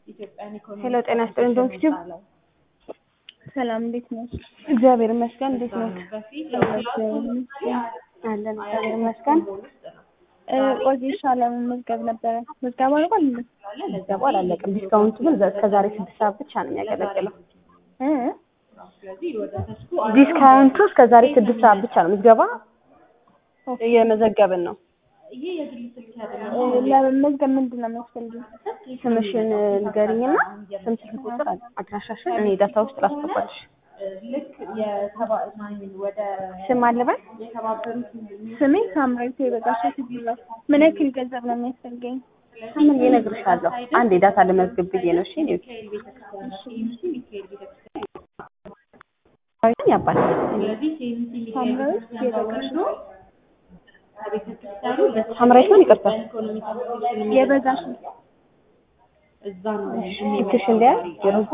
ሄሎ ጤና ይስጥልኝ ዶክቲቭ ሰላም እንዴት ነው? እግዚአብሔር ይመስገን እንዴት ነው እግዚአብሔር አለን እግዚአብሔር ይመስገን ቆይሻ ለመመዝገብ ነበረ። ምዝገባ አልቋል እንዴ? ምዝገባ አላለቅም ዲስካውንቱ ግን እስከ ዛሬ ስድስት ሰዓት ብቻ ነው የሚያገለግለው እ ዲስካውንቱ እስከ ዛሬ ስድስት ሰዓት ብቻ ነው ምዝገባ እየመዘገብን ነው ለመመዝገብ ምንድን ነው የሚያስፈልገው? ስምሽን ንገሪኝና ስም ስልክ ቁጥር አድራሻሽን እኔ ዳታ ውስጥ ላስገባልሽ ስም አለበል ስሜ ሳምራዊት የበጋሻ ትግላል። ምን ያክል ገንዘብ ነው የሚያስፈልገኝ? ምን እነግርሻለሁ አንድ የዳታ ልመዝግብ ብዬ ነው እሺ እኔ ያባል ሳምራዊት የበጋሻ ሳምራዊት ማን ይቅርታ የበጋሻ ስልክሽ እንዲያ